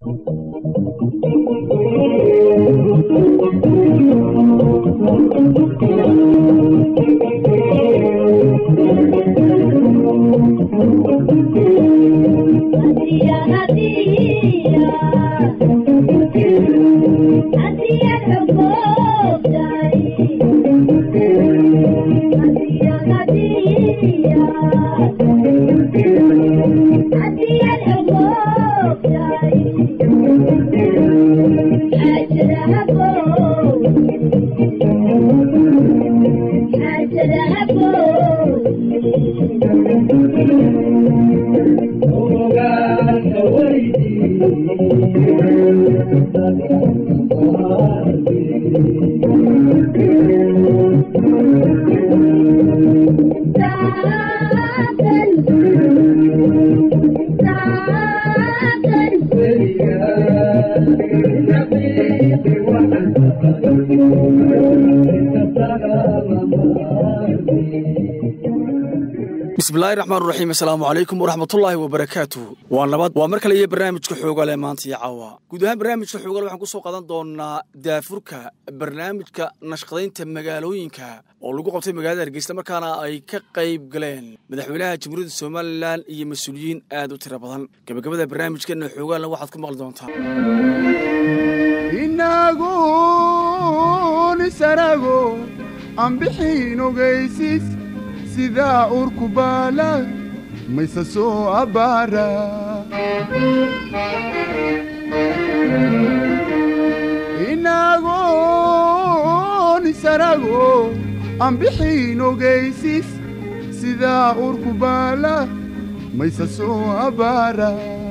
bismillahi raxmaan raxiim assalaamu calaykum waraxmatullaahi wabarakaatuh waa nabad waa mar kale iyo barnaamijka xoogale maanta iyo caawa guud ahaan barnaamijka xoogale waxaan ku soo qadan doonaa daafurka barnaamijka nashqadaynta magaalooyinka oo lagu qabtay magaalada hargeysa markaana ay ka qayb galeen madaxweynaha jamhuuriyadda somalilan iyo mas-uuliyiin aad u tiro badan gabagabada barnaamijkeena xoogaalna waxaad ku maqli doontaa inagun isanago aan bixin ogaysis sidaa urku baala mayse soo abbaara inagon isanago aan bixin ogaysis sidaa urku baala mayse soo abbaara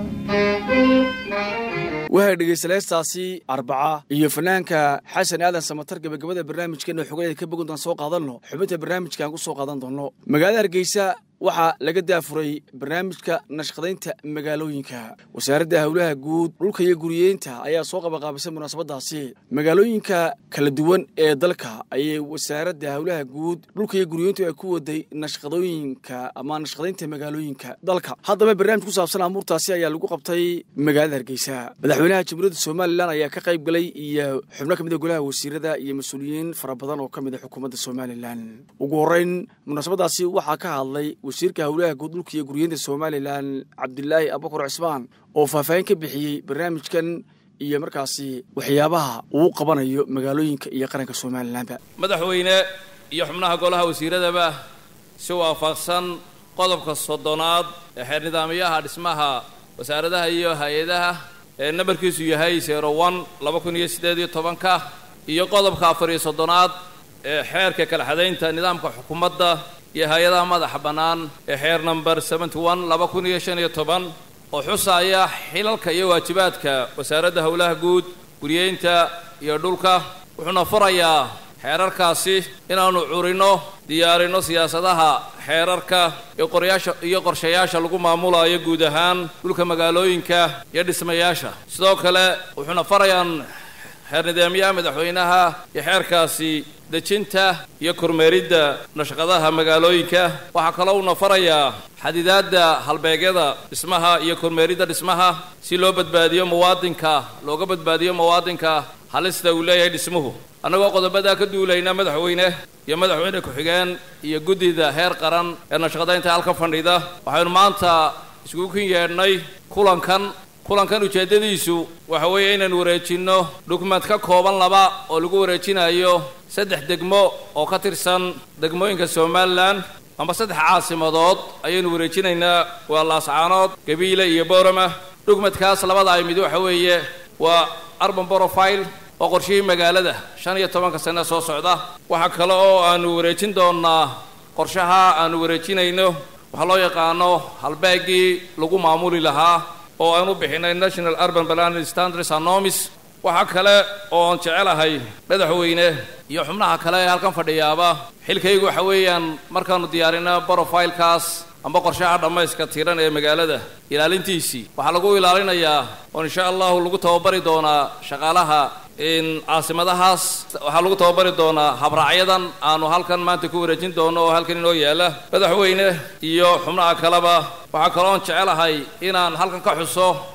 wahay dhegaystalaystaasi arbaca iyo fanaanka xasan aadan samatar gabagabada barnaamijkeena xogadeeda ka bogan doon soo qaadanno xubinta barnaamijkaan ku soo qaadan doonno magaalada hargeysa waxaa laga daafuray barnaamijka nashqadaynta magaalooyinka wasaaradda howlaha guud dhulka iyo guriyeynta ayaa soo qabaqaabisay munaasabadaasi magaalooyinka kala duwan ee dalka ayay wasaaradda howlaha guud dhulka iyo guriyeyntu ay ku waday nashqadooyinka ama nashqadaynta magaalooyinka dalka haddaba barnaamij ku saabsan amuurtaasi ayaa lagu qabtay magaalada hargeysa madaxweynaha jamhuuriyadda somalilan ayaa ka qayb galay iyo xubno ka mid a golaha wasiirada iyo mas-uuliyiin fara badan oo ka mid a xukuumadda somalilan ugu horreyn munaasabadaasi waxaa ka hadlay wasiirka howlaha guud dhulka iyo guryeynta somalilan cabdilaahi abubakar cismaan oo faahfaahin ka bixiyey barnaamijkan iyo markaasi waxyaabaha uu qabanayo magaalooyinka iyo qaranka somalilanba madaxweyne iyo xubnaha golaha wasiiradaba si waafaqsan qodobka soddonaad ee xeer nidaamyaha dhismaha wasaaradaha iyo hay-adaha ee nambarkiisu yahay zero one laba kun iyo siddeed iyo tobanka iyo qodobka afar iyo soddonaad ee xeerka kala xadaynta nidaamka xukuumadda iyo hay-adaha madaxa bannaan ee xeer number seventy one laba kun iyo shan iyo toban oo xusaaya xilalka iyo waajibaadka wasaaradda howlaha guud guriyeynta iyo dhulka wuxuuna furayaa xeerarkaasi inaannu curinno diyaarinno siyaasadaha xeerarka iyo qoryaasha iyo qorshayaasha lagu maamulayo guud ahaan dhulka magaalooyinka iyo dhismayaasha sidoo kale wuxuuna farayaan xeer nidaamyaha madaxweynaha iyo xeerkaasi dejinta iyo kormeeridda nashqadaha magaalooyinka waxaa kaloo uuna farayaa xadidaadda halbeegyada dhismaha iyo kormeeridda dhismaha si loo badbaadiyo muwaadinka looga badbaadiyo muwaadinka halista uu leeyahay dhismuhu annagoo qodobadaa ka duulayna madaxweyne iyo madaxweyne ku-xigeen iyo guddida heer qaran ee nashqadaynta halka fadhida waxaynu maanta iskugu kin yeedhnay kulankan kulankan ujeeddadiisu waxa weeye inaynu wareejinno dukument ka kooban laba oo lagu wareejinayo saddex degmo oo ka tirsan degmooyinka somalilan amba saddex caasimadood ayaynu wareejinaynaa waa laascaanood gabiile iyo boorama dukumentkaas labada ay mid waxa weeye waa arban borofile oo qorshihii magaalada shan iyo tobanka sane soo socda waxaa kale oo aanu wareejin doonnaa qorshaha aanu wareejinayno waxaa loo yaqaano halbeegii lagu maamuli lahaa oo aan u bixinay national urban planning standards anomis waxaa kale oo aan jecelahay madaxweyne iyo xubnaha kale ee halkan fadhiyaaba xilkaygu waxa weeyaan markaannu diyaarino brofilekaas amba qorshaha dhammayska tiran ee magaalada ilaalintiisii waxaa lagu ilaalinayaa oo insha allahu lagu tababari doonaa shaqaalaha caasimadahaas waxaa lagu tababari doonaa habraacyadan aanu halkan maanta ku wareejin doono oo halkan inoo yaala madaxweyne iyo xubnaha kaleba waxaa kaloon jecelahay inaan halkan ka xuso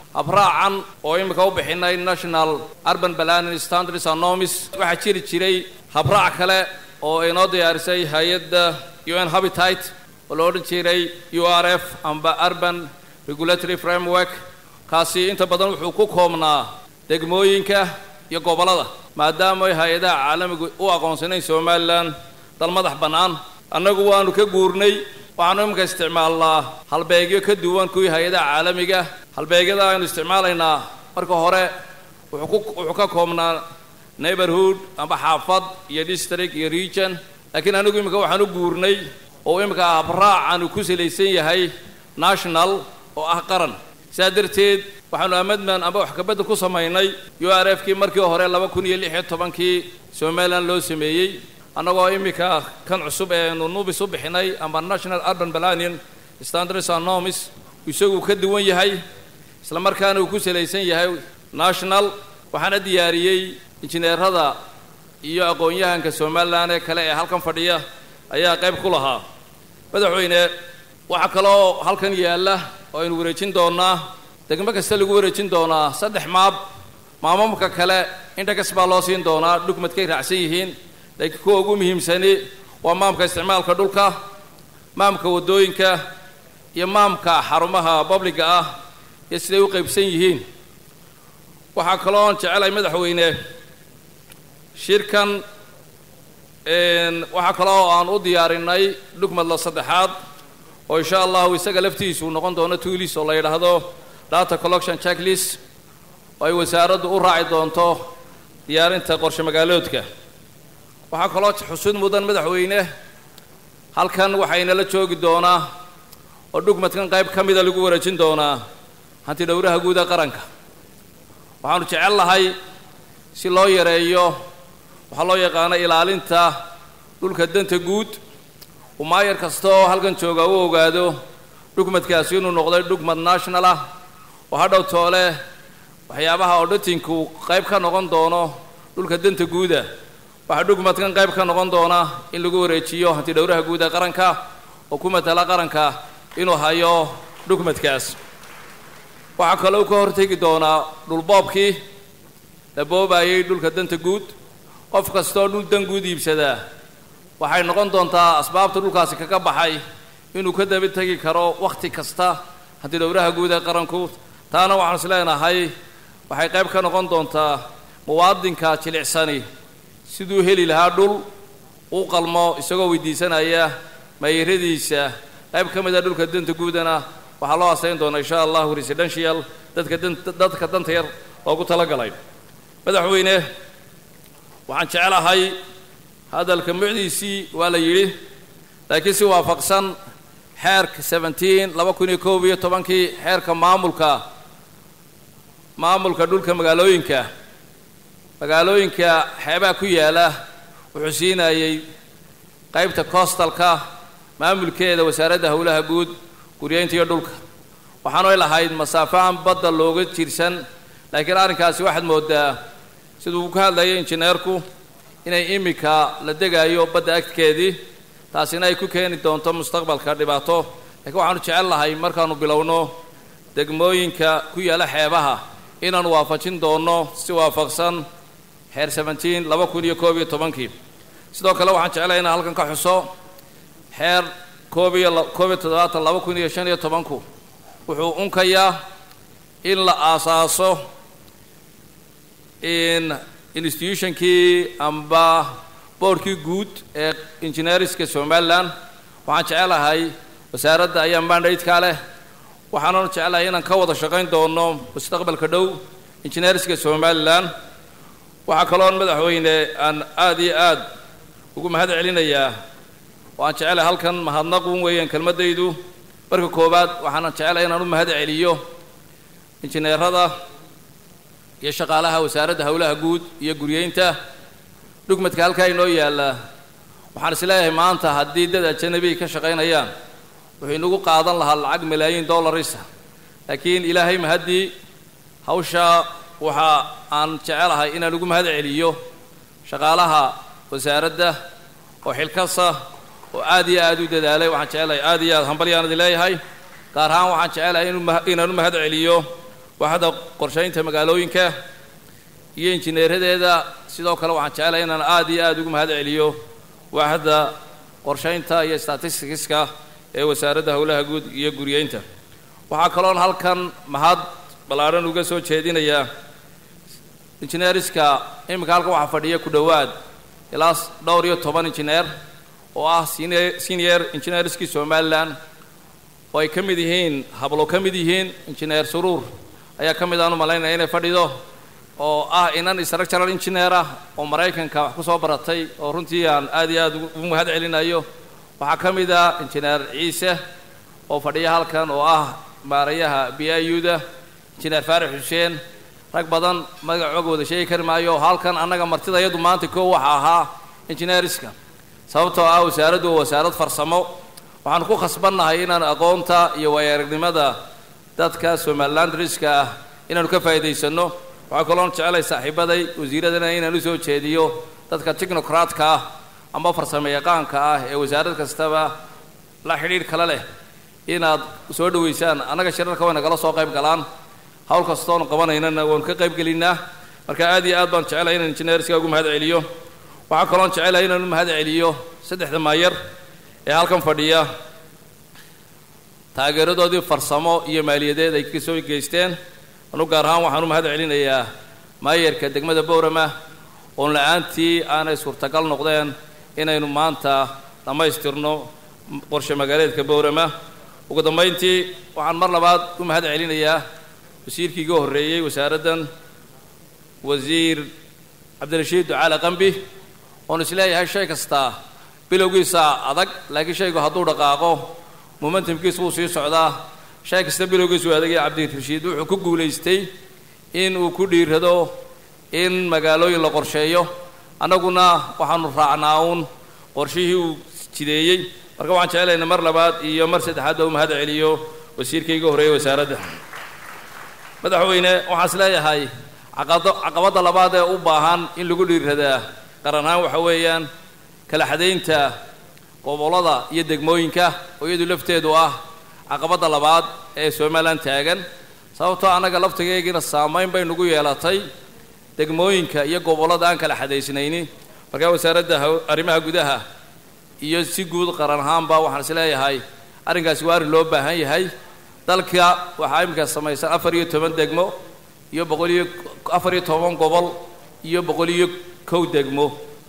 abraacan oo imika u bixinay national urban planning standards and norms waxaa jiri jiray habraac kale oo inoo diyaarisay hay-adda u n habitat oo la odhan jiray u r f amba urban regulatory framework kaasi inta badan wuxuu ku koobnaa degmooyinka iyo gobollada maadaama ay hay-adaha caalamigu u aqoonsanayn somalilan dal madax bannaan annagu waanu ka guurnay waxaanu iminka isticmaalnaa halbeegyo ka duwan kuwii hay-adaha caalamiga halbeegyada aynu isticmaalaynaa marka hore wuxuu ku wuxuu ka koobnaa neighborhood amba xaafad iyo district iyo region laakiin anigu iminka waxaan u guurnay oo iminka habraac aanu ku salaysan yahay national oo ah qaran sidaa darteed waxaanu amendment amba wax kabedel ku samaynay u r f kii markii hore laba kun iyo lix iyo tobankii somalilan loo sameeyey annagoo iminka kan cusub eenu nubis u bixinay amba national urban planning standards and norms isagu ka duwan yahay isla markaana uu ku salaysan yahay national waxaana diyaariyey injineerada iyo aqoon-yahanka somalilan ee kale ee halkan fadhiya ayaa qayb ku lahaa madaxweyne waxaa kaloo halkan yaalla oo aynu wareejin doonaa degmo kasta lagu wareejin doonaa saddex maab maamamka kale intakas baa loo siin doonaa dhugmadkay raacsan yihiin laakiin kuwa ugu muhiimsani waa maamka isticmaalka dhulka maamka waddooyinka iyo maamka xarumaha babliga ah iyo siday u qaybsan yihiin waxaa kalooon jecelahay madaxweyne shirkan waxaa kaloo aan u diyaarinay dhugmadla saddexaad oo insha allahu isaga laftiisu noqon doono tuulis oo la yidhaahdo data collection checklist oo ay wasaaraddu u raaci doonto diyaarinta qorshe magaaloodka waxaa kaloo xusud mudan madaxweyne halkan waxaynala joogi doonaa oo dhugmadkan qayb ka mida lagu wareejin doonaa hanti dhowraha guuda qaranka waxaanu jecel lahay si loo yareeyo waxaa loo yaqaano ilaalinta dhulka danta guud uu maayar kasta oo halkan jooga u ogaado dhugmadkaasi inuu noqday dhugmad national ah oo hadhow toole waxyaabaha odhatinku qayb ka noqon doono dhulka danta guuda waxaa dhugmadkan qayb ka noqon doona in lagu wareejiyo hanti dhowraha guud ee qaranka oo ku matala qaranka inuu hayo dhugmadkaas waxaa kaloo ka hortegi doonaa dhulboobkii la boobayay dhulka danta guud qof kastaoo dhul dan guud iibsadaa waxay noqon doontaa asbaabta dhulkaasi kaga baxay inuu ka daba tegi karo wakhti kasta hanti dhowraha guud ee qaranku taana waxaan is leenahay waxay qayb ka noqon doontaa muwaadinka jilicsani siduu heli lahaa dhul uu qalmo isagoo weydiisanaya maayiradiisa qayb ka mid a dhulka danta guudana waxaa loo asayn doonaa insha allahu residential dadka danta dadka danta yar loogu talagalay madaxweyne waxaan jecelahay hadalka mucdiisii waa la yidhi laakiin si waafaqsan xeerka seventeen laba kun iyo koob iyo tobankii xeerka maamulka maamulka dhulka magaalooyinka magaalooyinka xeebaha ku yaala wuxuu siinayey qaybta coostalka maamulkeeda wasaaradda howlaha guud guryeynta iyo dhulka waxaanu lahayd masaafaan badda looga jirsan laakiin arrinkaasi waxaad moodaa siduu ka hadlayay injineerku inay iminka la degayo badda agteedii taasina ay ku keeni doonto mustaqbalka dhibaato laakiin waxaanu jecel lahay markaanu bilowno degmooyinka ku yaala xeebaha inaanu waafajin doonno si waafaqsan xeer seventeen laba kun iyo koob iyo tobankii sidoo kale waxaan jeclahay inaan halkan ka xuso xeer koob iyo koob iyo toddobaatan laba kun iyo shan iyo tobanku wuxuu unkayaa in la aasaaso in institutionkii amba boordkii guud ee engineeriska somalilan waxaan jecelahay wasaaradda ayaa mandate-ka leh waxaananu jecelahay inaan ka wada shaqayn doono mustaqbalka dhow engineeriska somalilan waxaa kaloon madaxweyne aan aada iyo aad ugu mahad celinayaa oo aan jecelahay halkan mahadnaqun weeyaan kelmaddaydu marka koowaad waxaanan jecelahay inaan u mahad celiyo injineerada iyo shaqaalaha wasaaradda howlaha guud iyo guryeynta dhugmadka halkaa inoo yaalla waxaan is leeyahay maanta haddii dad ajanabi ka shaqaynayaan wuxuu inagu qaadan lahaa lacag malaayiin dollarisa laakiin ilaahay mahaddii hawshaa waxa aan jecelahay inaan ugu mahad celiyo shaqaalaha wasaaradda oo xilkasa oo aad iyo aad u dadaalay waxaan jecelahay aad iyo aad hambalyaanadi leeyahay gaar ahaan waxaan jecelahay inaan u mahad celiyo waaxda qorshaynta magaalooyinka iyo injineeradeeda sidoo kale waxaan jecelahay inaan aada iyo aada ugu mahad celiyo waaxda qorshaynta iyo statisticska ee wasaaradda howlaha guud iyo guriyeynta waxaa kaloon halkan mahad ballaadhan uga soo jeedinayaa injineeriska iminka halkan waxaa fadhiya ku dhowaad ilaa dhowr iyo toban injineer oo ah senior engineerskii somalilan oo ay ka mid yihiin hablo ka mid yihiin injineer suruur ayaa ka mid aan u malaynaya inay fadhido oo ah inan structural engineer ah oo maraykanka wax ku soo baratay oo runtii aan aad iyo aada ugu mahad celinayo waxaa ka mid ah injineer ciise oo fadhiya halkan oo ah maarayaha b i u da injineer faarix xuseen rag badan magacooga wada sheegi kari maayo halkan annaga martida iyadu maanta koo waxa ahaa injineeriska sababtoo ah wasaaraddu waa wasaarad farsamo waxaanu ku khasbannahay inaan aqoonta iyo waayo-aragnimada dadka somaliland riska ah inaanu ka faa'iidaysanno waxaa kaloon jeclay saaxiibaday wasiiradana inaan u soo jeediyo dadka technocratka ah ama farsamo yaqaanka ah ee wasaarad kastaba la xidhiidh kale leh inaad soo dhoweysaan annaga shirarka way nagala soo qayb galaan hawl kastoonu qabanaynana waanu ka qayb gelinnaa marka aad iyo aad baan jecelahay inaan injineerska ugu mahad celiyo waxaa kaloon jecelahay inaan u mahad celiyo saddexda maayar ee halkan fadhiya taageeradoodii farsamo iyo maaliyadeed ay ka soo geysteen anu gaar ahaan waxaan u mahad celinayaa maayarka degmada bowrama oon la-aantii aanay suurtagal noqdeen inaynu maanta dhammaystirno qorshe magaaleedka bowrama ugu dambayntii waxaan mar labaad u mahad celinayaa wasiirkii iga horreeyey wasaaraddan wasiir cabdirashiid ducaale qambi oon isleeyahay shay kastaa bilowgiisa adag laakiin shaygu hadduu dhaqaaqo momentumkiisa wuu sii socdaa shay kasta bilowgiisu adagaya cabdirashiid wuxuu ku guulaystay in uu ku dhiirado in magaalooyin la qorsheeyo annaguna waxaanu raacnaa uun qorshihii uu jideeyey marka waxaan jeclayna mar labaad iyo mar saddexaad baa u mahad celiyo wasiirka iga horreeyey wasaaradda madaxweyne waxaan is leeyahay caqado caqabadda labaad ee u baahan in lagu dhiiradaa qaran ahaan waxa weeyaan kala xadaynta gobollada iyo degmooyinka oo iyadu lafteedu ah caqabadda labaad ee somalilan taagan sababtoo annaga laftigaygiina saamayn bay nagu yeelatay degmooyinka iyo gobollada aan kala xadaysnaynin markaa wasaaradda arrimaha gudaha iyo si guud qaran ahaanba waxaan is leeyahay arrinkaasi waa arrin loo baahan yahay dalka waxaa iminka samaysan afar iyo toban degmo iyo boqol iyo afar iyo toban gobol iyo boqol iyo kow degmo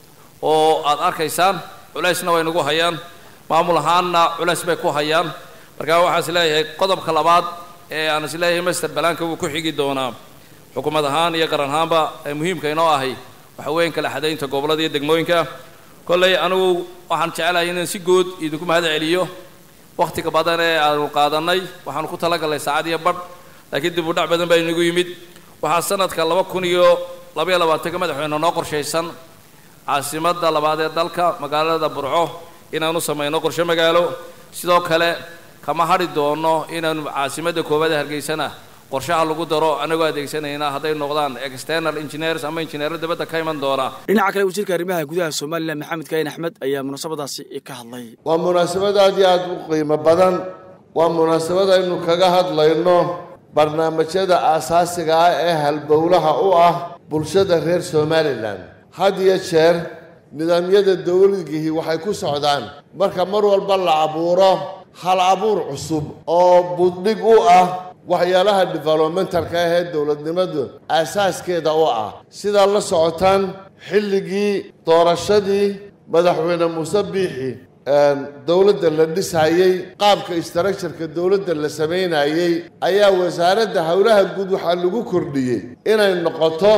oo aad arkaysaan culaysna way nagu hayaan maamul ahaanna culays bay ku hayaan markaa waxaan is leeyahay qodobka labaad ee aan is leeyahay master balaanka wuu ku xigi doonaa xukuumad ahaan iyo qaran ahaanba ee muhiimka inoo ahay waxa weyan kala xadaynta gobollada iyo degmooyinka kolley anigu waxaan jecelahay inaan si guud idinku mahad celiyo wakhtiga badan ee aanu qaadannay waxaanu ku talagalnay saacad iyo badh laakiin dib u dhac badan baa inagu yimid waxaa sanadka laba kun iyo labaiyo labaatanka madaxweyne noo qorshaysan caasimadda labaad ee dalka magaalada burco inaanu samayno qorshe magaalo sidoo kale kama hadhi doono inaanu caasimadda koowaad ee hargeysana qorshaha lagu daro anagoo adeegsanayna hadday noqdaan external engineers ama injineero dibadda ka iman doona dhinaca kale wasiirka arrimaha gudaha somalilan maxamed kaayin axmed ayaa munaasabadaasi ka hadlay waa munaasabad aad iyo aada u qiimo badan waa munaasabad aynu kaga hadlayno barnaamijyada aasaasiga ah ee halbowlaha u ah bulshada reer somalilan had iyo jeer nidaamyada dowladgihii waxay ku socdaan marka mar walba la abuuro hal abuur cusub oo buddhig u ah waxyaalaha developmentalka ah ee dowladnimadu aasaaskeeda u ah sidaa la socotaan xilligii doorashadii madaxweyne muuse biixi dowladda la dhisayey qaabka istructureka dowladda la samaynayey ayaa wasaaradda howlaha guud waxaa lagu kordhiyey inay noqoto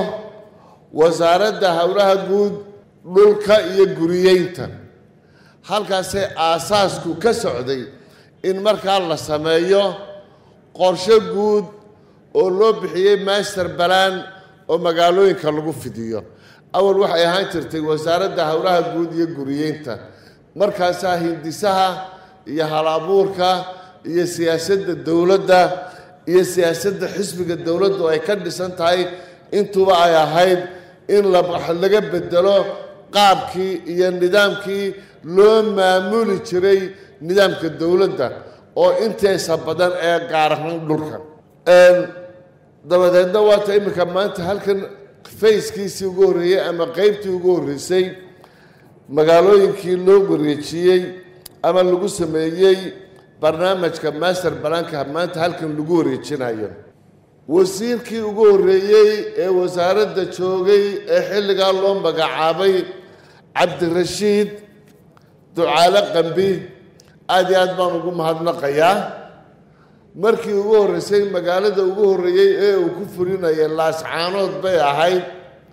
wasaaradda howlaha guud dhulka iyo guriyeynta halkaasee aasaasku ka socday in markaa la sameeyo qorshe guud oo loo bixiyey master balaan oo magaalooyinka lagu fidiyo awal waxay ahaan jirtay wasaaradda howlaha guud iyo guriyeynta markaasaa hindisaha iyo hal abuurka iyo siyaasadda dowladda iyo siyaasadda xisbiga dowladdu ay ka dhisan tahay intuba ay ahayd in laga bedelo qaabkii iyo nidaamkii loo maamuli jiray nidaamka dowladda oo inteesa badan ee gaar ahaan dhulka dabadeedna waata iminka maanta halkan fayskiisii ugu horreeyey ama qeybtii ugu horreysay magaalooyinkii loo wareejiyey ama lagu sameeyey barnaamijka master balanka maanta halkan lagu wareejinayo wasiirkii ugu horreeyey ee wasaaradda joogay ee xilligaa loo magacaabay cabdirashiid ducaale qambi aada iyo aad baan ugu mahadnaqayaa markii ugu horreysay magaalada ugu horreeyey ee uu ku fulinayay laascaanood bay ahayd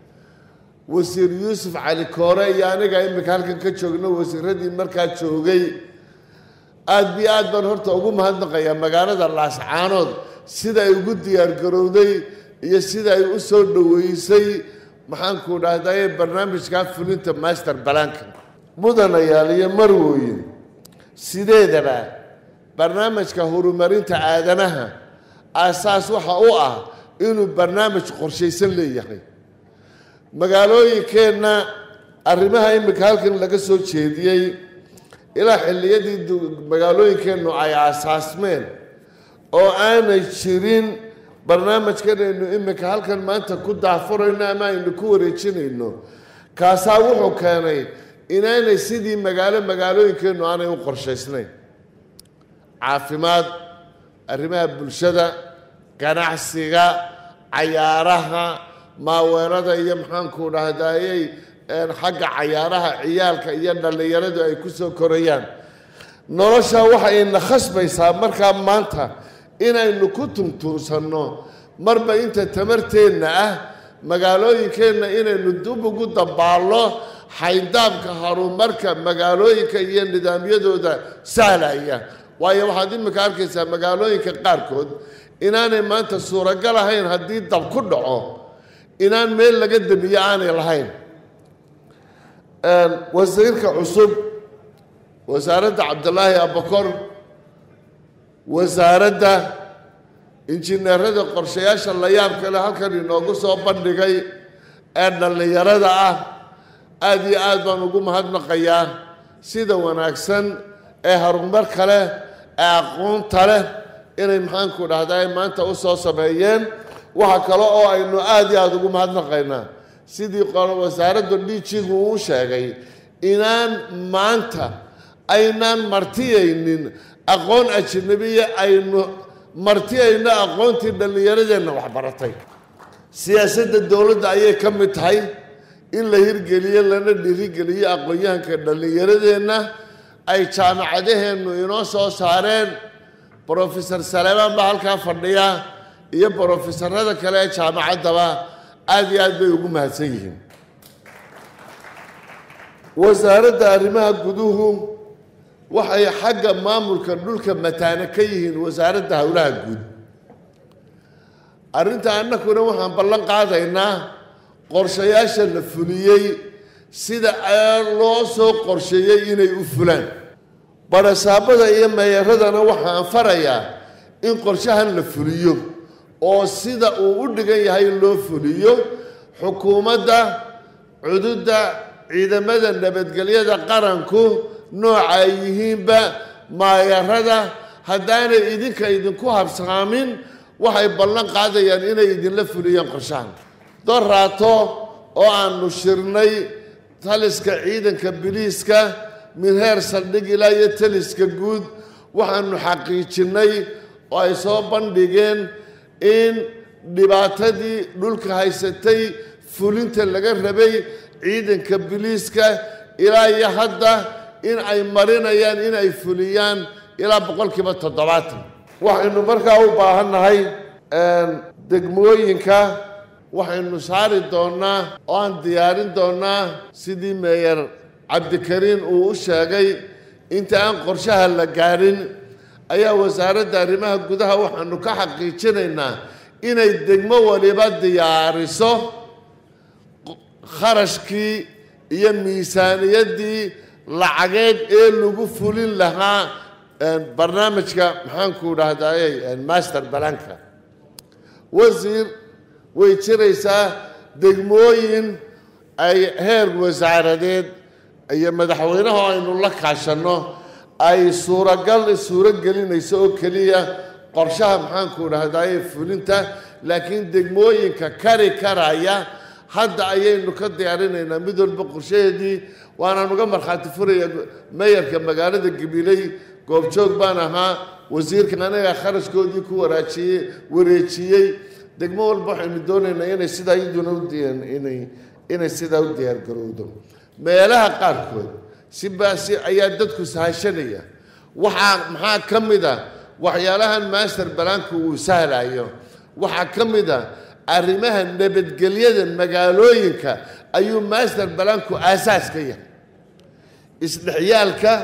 wasiir yuusuf cali koore iyo aniga iminka halkan ka joogno wasiiradii markaa joogay aada bi aad baan horta ugu mahadnaqayaa magaalada laascaanood sida ay ugu diyaargarowday iyo sida ay u soo dhoweysay maxaanku dhahdaye barnaamijkaa fulinta master balanka mudanayaal iyo marwooyin sideedaba barnaamijka horumarinta aadanaha aasaas waxa u ah inuu barnaamij qorshaysan leeyahay magaalooyinkeenna arrimaha iminka halkan laga soo jeediyey ilaa xilliyadii magaalooyinkeennu ay aasaasmeen oo aanay jirin barnaamijkan aynu iminka halkan maanta ku daafurayno ama aynu ku wareejinayno kaasaa wuxuu keenay inaanay sidii magaalo magaalooyinkeennu aanay u qorshaysnayn caafimaad arrimaha bulshada ganacsiga cayaaraha maaweerada iyo maxaanku dhahdayey xagga cayaaraha ciyaalka iyo dhallinyaradu ay ku soo korayaan nolosha waxayna khasbaysaa markaa maanta inaynu ku tuntuunsanno marba inta tamarteenna ah magaalooyinkeenna inaynu dib ugu dabaallo xayndaabka horumarka magaalooyinka iyo nidaamyadooda sahlaya waayo waxaad iminka arkaysaa magaalooyinka qaarkood inaanay maanta suuragal ahayn haddii dab ku dhaco inaan meel laga damiyo aanay lahayn wasiirka cusub wasaaradda cabdilaahi abakor wasaaradda injineerada qorshayaasha la yaab kale halkan inoogu soo bandhigay ee dhallinyarada ah aada iyo aad baan ugu mahadnaqayaa sida wanaagsan ee horumar kale ee aqoonta leh inay maxaanku dhahday maanta u soo sameeyeen waxa kale oo aynu aada iyo aada ugu mahadnaqaynaa sidii wasaaradda dhiijigu uu sheegay inaan maanta aynaan martiyaynin aqoon ajnabiya aynu martiyayno aqoontii dhallinyaradeenna waxbaratay siyaasadda dowladda ayay ka mid tahay in la hirgeliyo lana dhiirigeliyo aqoon-yahanka dhallinyaradeenna ay jaamacadaheennu inoo soo saareen brofesor saleemaan baa halkaa fadhiya iyo brofesorada kale ee jaamacaddaba aada iyo aad bay ugu mahadsan yihiin wasaaradda arrimaha guduhu waxay xagga maamulka dhulka mataano ka yihiin wasaaradda howlaha guud arrinta annakuna waxaan ballan qaadaynaa qorshayaasha la fuliyey sida loo soo qorsheeyey inay u fulaan barasaabada iyo meeyaradana waxaan farayaa in qorshahan la fuliyo oo sida uu u dhigan yahay loo fuliyo xukuumadda cududda ciidamada nabadgelyada qaranku nooca ay yihiinba maayarada haddaanay idinka idinku habsaamin waxay ballan qaadayaan inay idinla fuliyaan qorshahan doraato oo aanu shirnay taliska ciidanka biliiska min heer saldhig ilaa iyo taliska guud waxaanu xaqiijinnay oo ay soo bandhigeen in dhibaatadii dhulka haysatay fulinta laga rabay ciidanka biliiska ilaa iyo hadda in ay marinayaan in ay fuliyaan ilaa boqolkiiba toddobaatan waxaynu markaa u baahannahay degmooyinka waxaynu saari doonnaa oo aan diyaarin doonnaa sidii meeyer cabdikariin uu u sheegay inta aan qorshaha la gaadhin ayaa wasaaradda arrimaha gudaha waxaanu ka xaqiijinaynaa inay degmo waliba diyaariso kharashkii iyo miisaaniyaddii lacageed ee lagu fulin lahaa barnaamijka maxaanku dhahdaayey master balanka wasiir way jiraysaa degmooyin ay heer wasaaradeed iyo madaxweynaha aynu la kaashanno ay suuragal suuro gelinayso oo keliya qorshaha maxaanku dhahdaayey fulinta laakiin degmooyinka kari karaya hadda ayaynu ka diyaarinaynaa mid walba qorshaheedii waanaan uga markhaati furaya mayarka magaalada gabiley goobjoog baan ahaa wasiirka aniga kharashkoodii ku waraajiyey wareejiyey degmo walba waxaynu doonaynaa inay sidaa iyaduna u diyan inay inay sidaa u diyaargarowdo meelaha qaarkood si baasi ayaa dadku sahashanaya waxaa maxaa ka mid a waxyaalahan master balaanku uu sahlayo waxaa ka mid a arrimaha nabadgelyada magaalooyinka ayuu master balaanku aasaas ka yahay isdhexyaalka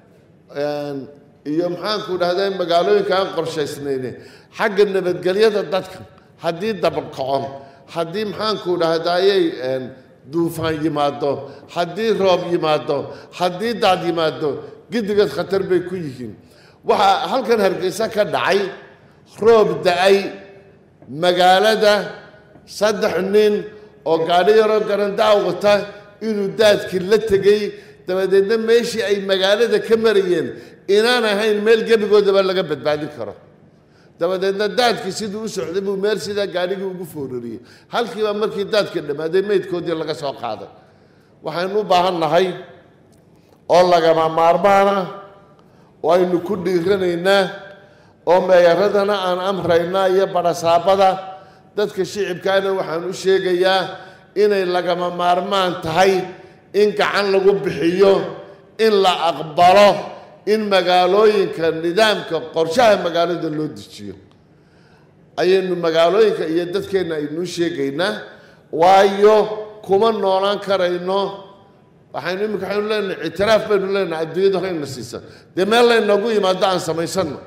iyo maxaanku dhahday magaalooyinka aan qorshaysnayne xagga nabadgelyada dadka haddii dabakaco haddii maxaanku dhahdayay duufaan yimaado haddii roob yimaado haddii daad yimaado giddigood khatar bay ku yihiin waxaa halkan hargeysa ka dhacay roob da-ay magaalada saddex nin oo gaadhi yaroo garandaa wata inuu daadkii la tegey dabadeedna meeshii ay magaalada ka marayeen inaan ahayn meel gebigoodaba laga badbaadin karo dabadeedna daadkii siduu u socday buu meel sidaa gaadhigii ugu foorariyey halkiiba markii daadka dhammaaday meydkoodii laga soo qaaday waxaynu u baahan nahay oo lagama maarmaana oo aynu ku dhiiranaynaa oo meeyaradana aan amraynaa iyo badhasaabada dadka shicibkaana waxaan u sheegayaa inay lagama maarmaan tahay in gacan lagu bixiyo in la aqbalo in magaalooyinka nidaamka qorshaha magaalada loo dejiyo ayaynu magaalooyinka iyo dadkeenna aynuu sheegaynaa waayo kuma noolaan karayno waxaynu iminka waxaynu leenahay ictiraaf baynu leenahay adduunyada horeyna siisa dee meel laynoogu yimaado aan samaysano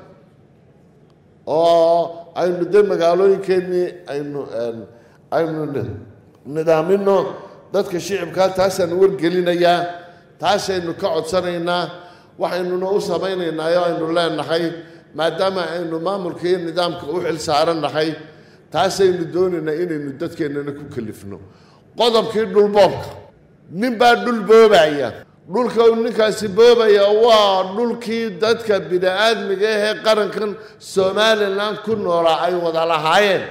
oo aynu de magaalooyinkeennii aynu aynu nidaamino dadka shicibkaa taasaan wargelinayaa taasaynu ka codsanaynaa waxaynuna u samaynaynaa oo aynu leenahay maadaama aynu maamulka iyo nidaamka u xil saarannahay taasaynu doonaynaa inaynu dadkeennana ku kalifno qodobkii dhulboobka nin baa dhul boobaya dhulka uu ninkaasi boobaya waa dhulkii dadka bini-aadmiga ahee qarankan somalilan ku noolaa ay wada lahaayeen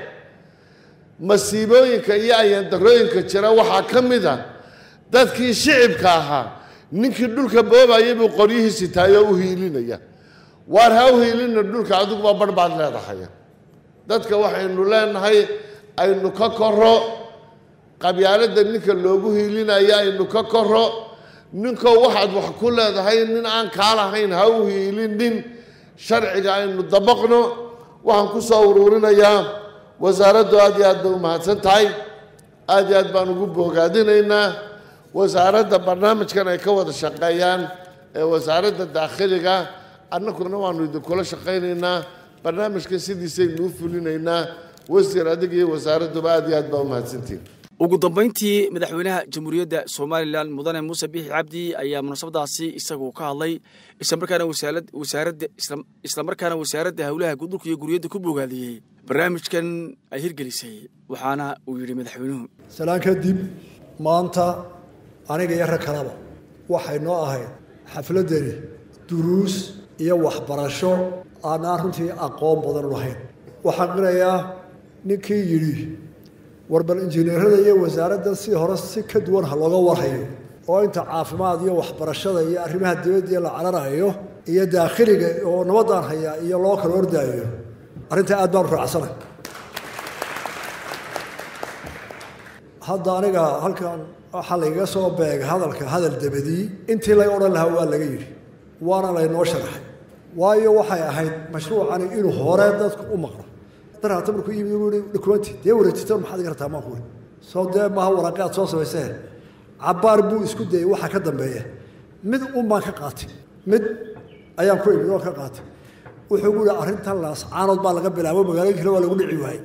masiibooyinka iyo ayandarooyinka jira waxaa ka mid a dadkii shicibka ahaa ninkii dhulka boobaya buu qoryihii sitaayoo u hiilinaya waar ha u hiilina dhulka adiguba barh baad leedahay dadka waxaynu leenahay aynu ka koro qabyaaladda ninka loogu hiilinayo aynu ka koro ninkoo waxaad wax ku leedahay nin aan kaa lahayn ha u hiilinin sharciga aynu dabaqno waxaan ku soo uruurinayaa wasaaraddu aad iyo aad bay u mahadsan tahay aad iyo aad baan ugu boogaadinaynaa wasaaradda barnaamijkan ay ka wada shaqeeyaan ee wasaaradda daakhiliga annaguna waanu idinkula shaqaynaynaa barnaamijka sidiisaynu u fulinaynaa wasiir adiga iyo wasaaradduba aad iyo aad baa u mahadsantihin ugu dambayntii madaxweynaha jamhuuriyadda somalilan mudane muuse biixi cabdi ayaa munaasabadaasi isagu ka hadlay islamarkaana wasaaradda islamarkaana wasaaradda howlaha dhulka iyo guriyadda ku bogaadiyey barnaamijkan ay hirgelisay waxaana uu yidhi madaxweynuhu salaan kadib maanta aniga iyo rag kalaba waxay noo ahayd xafladdani duruus iyo waxbarasho aanaan runtii aqoon badan u lahayn waxaan qirayaa ninkii yidhi war bal injineerada iyo wasaaradda si hore si ka duwan ha looga warhayo oo inta caafimaad iyo waxbarashada iyo arrimaha dibadda la cararayo iyo daakhiliga oo nabadaan hayaa iyo loo kala ordaayo arrintaa aad baan u raacsanay hadda aniga halkan waxaa laygaga soo beega hadalka hadal dabadii intii laga odhan lahaa waa laga yidhi waana laynoo sharaxay waayo waxay ahayd mashruucani inuu hore dadku u maqlo darata markuu yimid uu yihi dokumenti dee wareejito maxaad iga rabtaa maan ku soo dee maaha waraaqe aad soo samayseen cabbaar buu isku dayay waxa ka dambeeya mid un baan ka qaatay mid ayaan ku imid oo ka qaatay wuxuu gu yihi arrintan laascaanood baa laga bilaabo magaalooyinkana waa lagu dhici waayey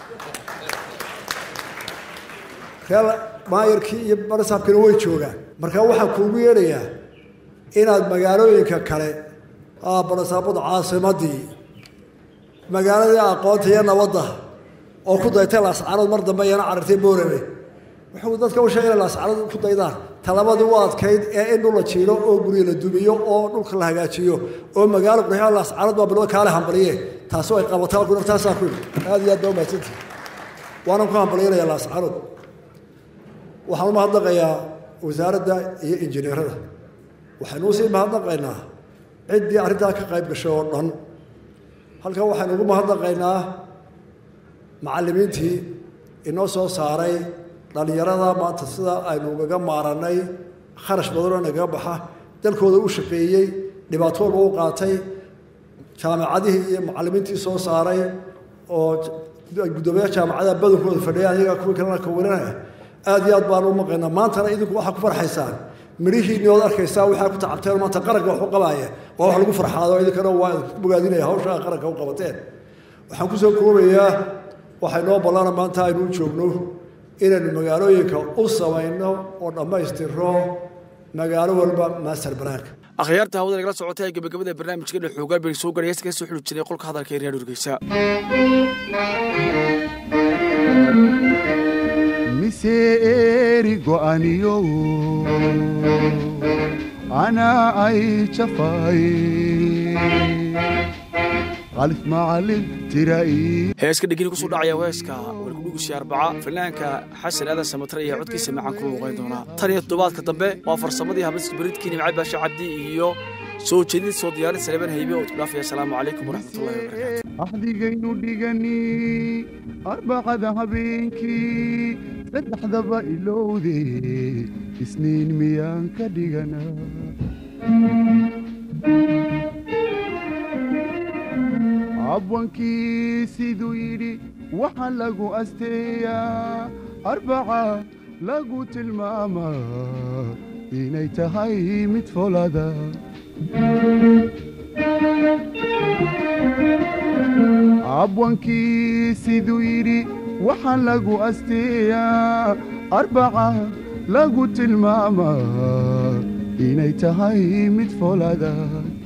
reel maayarkii iyo barasaabkina way joogaan marka waxaan kuugu yeedhayaa inaad magaalooyinka kale barasaabada caasimadii magaaladii aqoonta iyo nabadda oo ku daytay laascaanood mar dambe iyana carartay boorame wuxuu dadka u sheegay inay laascaanood ku daydaan talabadii u adkayd ee in dhul la jiilo oo guryo la dumiyo oo dhulka la hagaajiyo oo magaalo qurxiyo laascaanood baa bilowda kaale hambaliye taasi ay qabataa ku taasaan ku aad iyo aad baa u mahadsantihi waanan ku hambalyanayaa laascaanood waxaan u mahadnaqayaa wasaaradda iyo injineerada waxaynu usii mahadnaqaynaa ciddii arrintaa ka qayb gashay oo dhan halkan waxaynu ugu mahadnaqaynaa macallimiintii inoo soo saaray dhallinyarada maanta sida aynu ugaga maarannay kharash badanoo nagaga baxa dalkooda u shaqeeyey dhibaato walba u qaatay jaamacadihii iyo macallimiintii soo saaray oo guddoomiyaha jaamacadaha badankooda fadhiya ayaga kuwii kalena kawarinaya aad iyo aad baanu u maqaynaa maantana idinku waxaa ku farxaysaan midhihiinni ood arkaysaa waxaa ku tacabteen maanta qaranka wax u qabaaya waa wax lagu farxaado idinkana waa idinku bogaadinaya hawshaa qaranka u qabateen waxaan kusoo koobayaa waxay noo ballana maanta aynu u joogno inaynu magaalooyinka u samayno oo dhammaystirno magaalo walba master banaanka akhyaarta hawada nagala socotay ee gabagabada barnaamijkeena xoogaa bay soo garay heesta ka soo xuli jiray qolka hadalka ee reer Hargeysa mise eri go'aniyo anaa ay jafay qalif macalin tirai heeska dhegini kusoo dhacaya heeska warkudhugusi arbaca fanaanka xasan aadan samatare ayaa codkiisa macaan ku luuqayn doonaa tan iyo toddobaadka dambe waa farsamadii habadka baridkii nimcay baasha cabdi iyo soo jeedid soo diyaarin saleeban haybe oo dhaafaya asalaamu calaykum waraxmatullahi wabarakaatu axdigaynu dhigani arbacada habeenkii saddexdaba ilowde isniin miyaan ka dhigana abwankii siduu yidhi waxaa lagu asteeyaa arbaca lagu tilmaamaa inay tahay mid folada abwankii siduu yidhi waxaa lagu asteeyaa arbaca lagu tilmaamaa inay tahay mid folada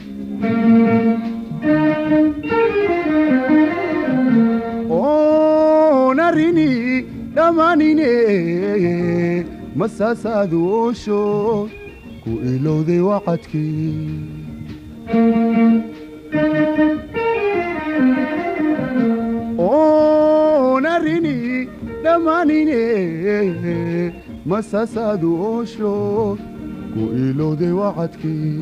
oonarini dhammaanine masaasaadu oosho ku ilowday wacadkii oonarini dhammaanine masaasaadu oosho ku ilowday wacadkii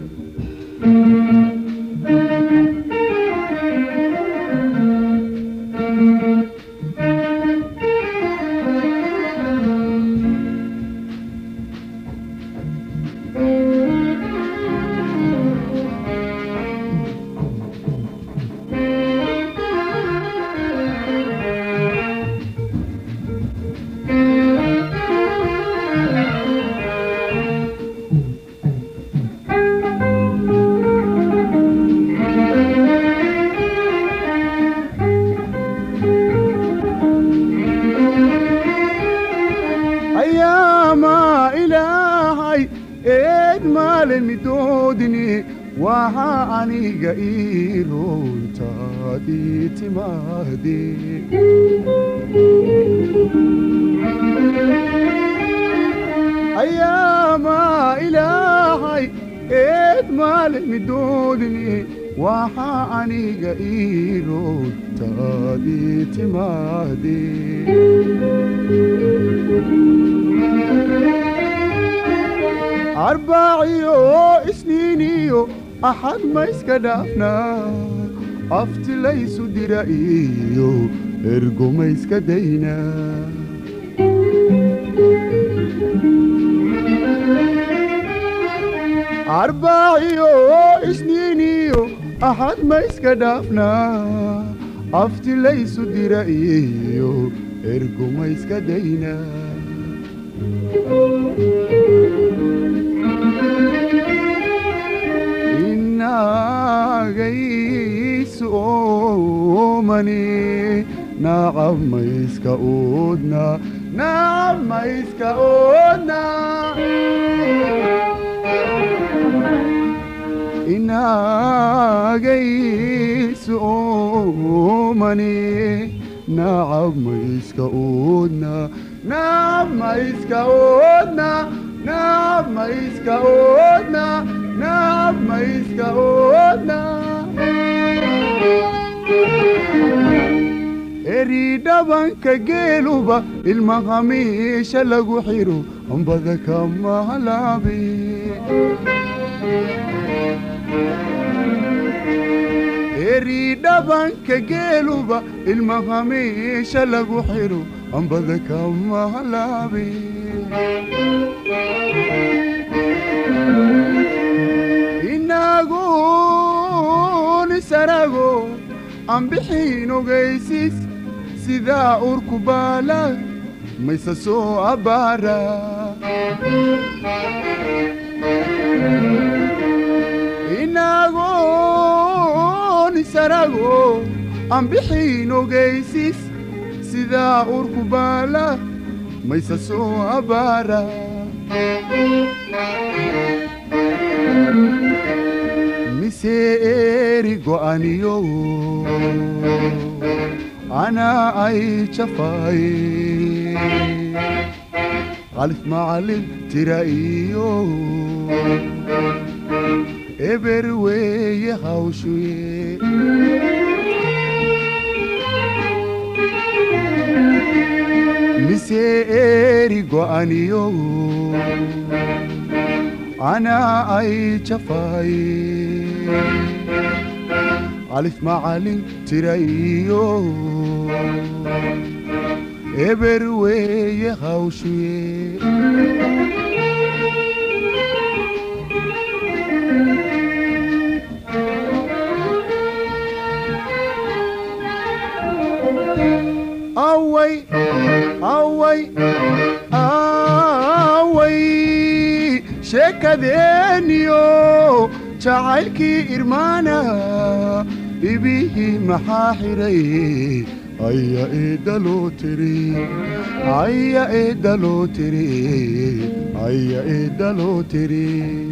ayaamaa ilaahay eed maalemidoodni waxaa aniga ii runtaadii timaade ayaamaa ilaahay eed maalemidoodni waxaa aniga ii runtaadii timaade arbaaciyo isniiniyo axad ma iska dhaafnaa aftilaysu dira iyo ergo ma iska daynaa arbaaciyo isniiniyo axad ma iska dhaafnaa aftilaysu dira iyo ergo ma iska daynaa inagaysu oomani nacab mayska oodna nacab mayska oodna inagaysu oomani nacab mayska oodna nacab mayska oodna nacab mayska oodna nacab mayska oodna eri dhabanka geeluba ilma khamiisha lagu xiro ambada kama halaabe eri dhabanka geeluba ilma khamiisha lagu xiro ambada kama halaabe inagun isarago aan bixiin ogaysis sidaa urku baala mayse soo abbaara inagun isarago aan bixiin ogaysis sidaa urku baala mayse soo abbaara mise eri go'aniyo anaa ay jafaaye qalif macallin tira iyo eber weeye hawshuye mise eri go'aniyo anaa ay jafaaye alif macallin tira iyo eber weeye hawshuye away away away sheekadeeniyo jacaylkii irmaana ibihii maxaa xidhay aya eedaloo tiri aya eedaloo tiri aya eedaloo tiri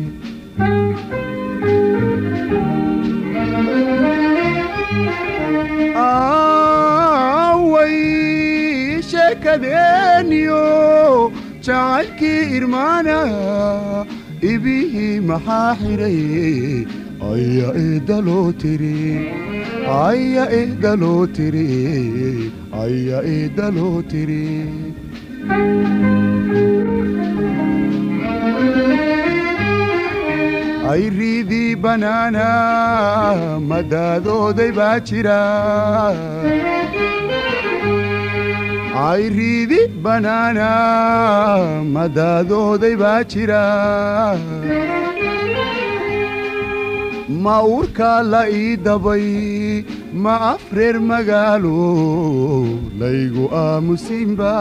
away sheekadeeniyo jacaylkii irmaana ibihii maxaa xidhay aya eedaloo tiri aya eedaloo tiri aya eedaloo tiri ay riidii banaana madaadooday baa jira ay riidi banaana madaadooday baa jira ma uurkaa la ii dabay ma afreer magaalo laygu aamusinba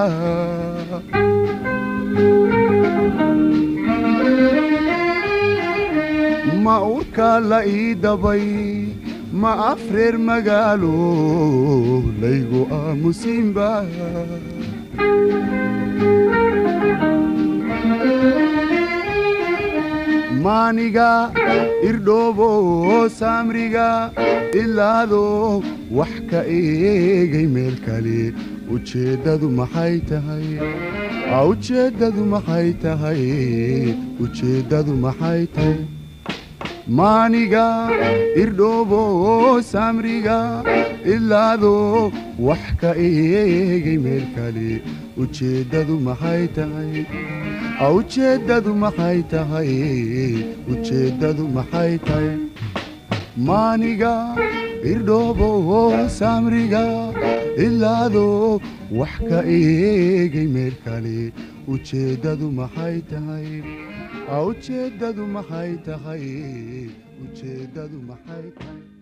ma uurkaa la ii dabay ma afreer magaalo laygu aamusinba maaniga irdhoobo saamriga ilaado wax ka eegay meel kale ujeeddadu maxay tahay ujeeddadu maxay tahay ujeeddadu maxay tahay maaniga irdhoobo saamriga ilaado wax ka eegay meel kale ujeeddadu maxay tahay ujeeddadu maxay tahay ujeeddadu maxay tahay maaniga irdhoobo saamriga ilaado wax ka eegay meel kale ujeeddadu maxay tahay ujeeddadu maxay tahay ujeeddadu maxay tahay